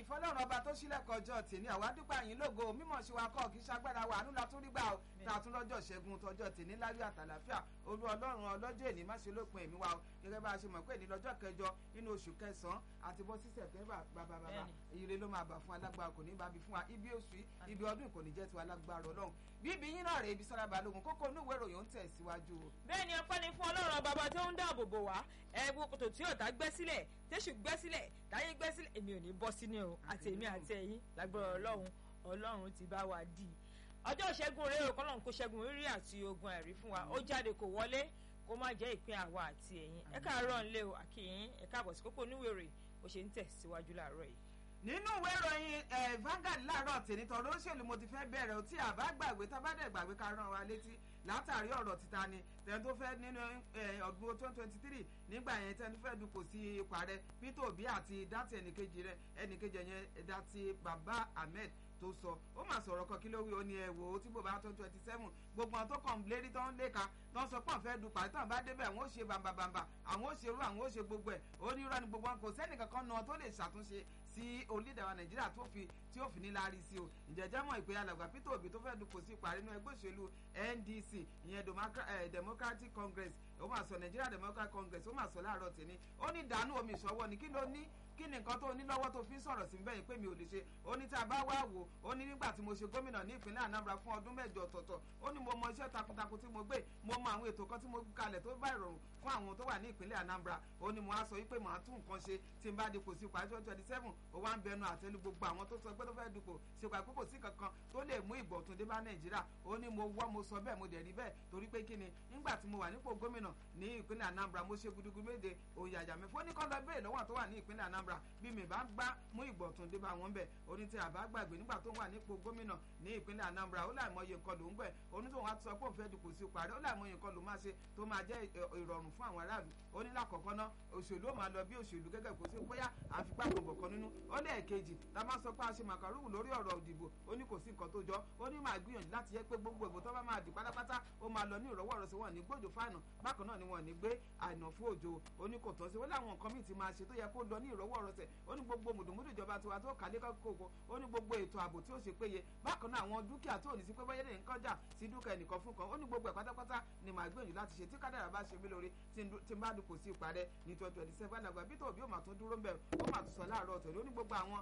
ìfọlọ́run ọba tó sílẹ̀kọ̀ ọjọ́ tèmi àwa dúpẹ́ àyín lógo mímọ̀ sí wa kọ́ kí sagbára wa àánú la tún rí gbà ó tá a tún lọ́jọ́ ṣẹ́gun tọjọ́ tèmi láyọ̀ àtàlàfíà olú ọlọ́run ọlọ́jọ́ èní má ṣe lópin èmi wa o gẹ́gẹ́ bá a ṣe mọ̀ pé ní lọ́jọ́ kẹjọ nínú oṣù kẹsàn-án àti bọ́ sí sẹ̀tẹ́mbà bàbá bàbá ire ló máa bà fún alágbára kò ní bá bi fún wa ibi oṣù ibi ọdún kò ní jẹ́ tiwa alágbára ọlọ́run bíbí yín náà rè ibi sára balógun kókó inú ìwé ìròyìn ń tẹ̀ síwájú o. bẹ́ẹ̀ ni ọpẹ́ ni fún ọlọ́run bàbá tó ń dáàbò bò wá ẹ̀bù kòtò tí ọ̀tá gbẹ́ sílẹ̀ tẹ́sù gbẹ́ sílẹ̀ táyé gbẹ́ sílẹ̀ èmi ò ní bọ́ sínú o àti èmi àti ẹ̀yin lágbára ọlọ́run ọlọ́run ti bá wa dì í ọjọ́ ìṣẹ́gun rèé o kọ́lọ́run kó ṣẹ́gun rírí àti ogun ẹ̀rí fún wa ó jáde kò wọlé kó má jẹ́ ìpín àwa àti ẹ̀yin ẹ káàárọ̀ ńlẹ́ o àkìyìn ẹ káàbọ̀ sí kókó oníwèrè bó ṣe ń tẹ̀ síwájú láàárọ̀ yìí nínú ìwé ìròyìn Vanguard láàárọ̀ tèmi tọ̀rọ̀ òṣèlú mo ti fẹ́ bẹ̀rẹ̀ o tí àbá gbàgbé tábàdẹ̀ gbàgbé ká rán wa létí látàrí ọ̀rọ̀ títa ni tẹ̀yìn tó fẹ́ nínú ọdún twenty twenty three nígbà yẹn tẹ̀yìn tó fẹ́ dupò sí ipò ààrẹ Peter Obi àti dátì ẹnìkejì rẹ̀ ẹnìkejì yẹn dátì Baba Ahmed tó sọ ó mà sọ̀rọ̀ kan kí ló wí ó ní ẹ wò ó tí bò bá tó twenty seven gbogbo àwọn tó kàn lérí tó ń léka tó ń sọ pé àfẹ́ dupò àti tàn bá débẹ̀ àwọn ó ṣe bàǹbàǹbà àwọn ó ṣe irú àwọn ó ṣe gbogbo ẹ̀ ó ní irọ́ ni gbogbo wọn kò sẹ́nìkankan náà tó lè ṣàtúnṣe sí orílẹ̀-èdè wa nàìjíríà tó fi tí ó fi ní láárí sí o ìjẹ́jẹ́ mọ̀ ìpè alàgbà Peter Obi tó fẹ́ dupò sí ìparí inú ẹgbẹ́ òṣèlú NDC ìyẹn Democratic Congress ó mà sọ Nigeria Democratic Congress ó mà sọ láàárọ̀ tèmi ó ní dànù omi ìṣọwọ́ ni kí ló ní kí ni nǹkan tó ní lọ́wọ́ tó fi ń sọ̀rọ̀ sí bẹ́yìn pé mi ò lè ṣe ó ní tá a bá wá wò ó ní nígbà tí mo ṣe gómìnà ní ìpínlẹ̀ Anambra fún ọdún mẹ́jọ ọ̀tọ̀ọ̀tọ̀ ó ní mo mọ iṣẹ́ takuntakun tí mo gbé mo mọ àwọn ètò kan tí mo kalẹ̀ tó bá ìrọ̀rùn fún àwọn tó wà ní ìpínlẹ̀ Anambra ó ní mo á sọ wípé màá tún nǹkan ṣe tí n bá dipò sí ipò àjọ twenty seven ó wá ń bẹnu àtẹ́lu gbogbo àwọn tó sọ pé tó fẹ́ dipò sí ipò àkókò sí kankan tó lè mú ìbọ̀tún dé bá Nàìjíríà ó ní mo wọ́ mo sọ bẹ́ẹ̀ mo dẹ̀ rí bẹ́ẹ̀ torí pé kí ni nígbà tí mo wà nípò gómìnà ní ìpínlẹ̀ Anambra mo ṣe gudugu méje òyàyà mẹ́fọ́ ní kọ́ lọ bẹ́ẹ̀ lọ́wọ́ tó wà ní ìpínlẹ̀ Anambra bí mi bá gbá mú ìgbọ̀tún dé bá wọn bẹ̀ oní tí àbá gbàgbé nígbà tó wà nípò gómìnà ní ìpínlẹ̀ Anambra ó láì mọye nǹkan ló ń gbẹ̀ oní tó wọn sọ pé òun fẹ́ dupò sí parí ó láì mọye nǹkan ló máa ṣe tó máa jẹ́ ìrọ̀rùn fún àwọn aráàlú ó ní lákọ̀ọ́kọ́ ná òṣèlú ó máa lọ bí òṣèlú gẹ́gẹ́ kó sí bóyá àfipá gbọ̀ngàn kan nínú ó lẹ́ẹ̀kejì tá a máa sọ pé a ṣe màkàrúwù lórí ọ̀rọ̀ òdìbò ó ní kò sí nǹkan tó jọ ó ní máa gbìyànjú láti yẹ pé gbogbo ìbò tó bá máa dì pátápátá ó máa lọ ní ìrọ̀wọ́ ọ̀rọ̀ sí wọn ní gbòjò fáànù bákan náà ni wọn ní gbé àìnà fún òjò ó ní kò tán sí ó láwọn nǹkan míì ti máa ṣe tó yẹ kó lọ ní ìrọ̀wọ́ ọ̀rọ̀ sẹ̀ ó ní gbogbo mùdùmùdù ìjọba tiwa tó kálé kókó ó ní gbogbo ètò ààbò tí ó ṣe péye bákan náà àwọn dúkìá tó ní sí pé bóyá ní nǹkan jà sí dúkìá ẹnìkan fún kan ó ní gbogbo ẹ̀ pátápátá ni màá gbìyànjú láti ṣe tí kádàrà bá ṣe mí lórí tí n bá dupò sí ìparẹ́ ní twenty twenty seven àgbà bí tòbí ó mà tún dúró ń bẹ̀ ó mà tún sọ láàárọ̀ ọ̀tọ̀ ló ní gbogbo àwọn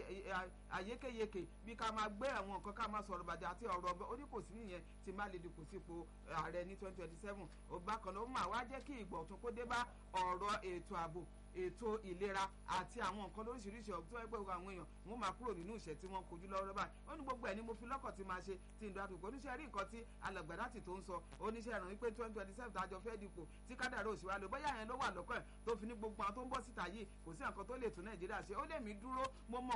àyékéyéké bí ká máa gbé àwọn nǹkan ká máa sọ̀rọ̀ bàjẹ́ àti ọ̀rọ̀ ọ̀bẹ ó ní kò sí nìyẹn tí má lè dupò sípò ààrẹ ní twenty twenty seven ó bákan náà ó mà wá jẹ́ kí ìgbọ̀tún kó dé bá ọ̀rọ̀ ètò ààbò ètò ìlera àti àwọn nǹkan lóríṣiríṣi ọ̀gbìn tó ẹgbẹ́ àwọn èèyàn wọ́n máa kúrò nínú ìṣẹ́ tí wọ́n kojú lọ́wọ́ báyìí ó ní gbogbo ẹ̀ ni mo fi lọ́kọ̀ tí máa ṣe tí ń dàtò kò oníṣẹ́ rí nǹkan tí alàgbàdàtì tó ń sọ oníṣẹ́ ìrànwí pé twenty twenty seven tàjọ fẹ́ dipò tí kádàrá òṣìwà lò bóyá yẹn ló wà lọ́kọ̀ ẹ̀ tó fi ní gbogbo àwọn tó ń bọ̀ síta yìí kò sí nǹkan tó lè tún Nàìjíríà ṣe ó lè mí dúró mo mọ